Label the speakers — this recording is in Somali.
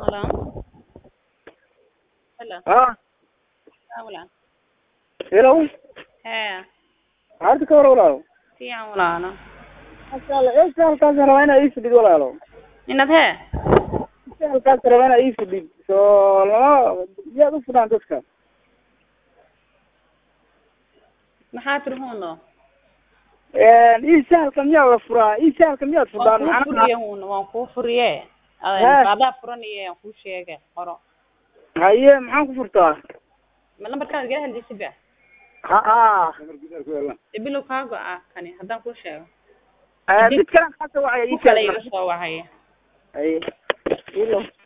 Speaker 1: Hello. Hello.
Speaker 2: Ah,
Speaker 1: Haa walaal.
Speaker 2: hello.
Speaker 1: Hee.
Speaker 2: Harta ka war walaalo.
Speaker 1: Fiican walaalo.
Speaker 2: Masha Allah, eesha halkaas rabaa inaa ii fidhid walaalo.
Speaker 1: Inaad hee?
Speaker 2: Eesha halkaas rabaa inaa ii fidhid. So lama yaad u fidhaan dadka.
Speaker 1: Maxaa tiri huuno?
Speaker 2: Een ii sahalka miyaa la furaa? Ii sahalka miyaad fidhaan?
Speaker 1: Waan kuu
Speaker 2: Macnaha
Speaker 1: furiye huuno, waan kuu furiye.
Speaker 2: Hee.
Speaker 1: Adaa furanaye, waan kuu sheegay. Qoro.
Speaker 2: haye maxaan ku furtaa?
Speaker 1: Ma lambarkaada iga hadlaysid ba?
Speaker 2: Ha ah.
Speaker 1: Ibilow kaa go'a kani haddaan kuu sheego.
Speaker 2: Eh mid kale kaasa wacaya ii
Speaker 1: Ku kale
Speaker 2: sheeg.
Speaker 1: iga soo wacaya.
Speaker 2: Haye. Hello.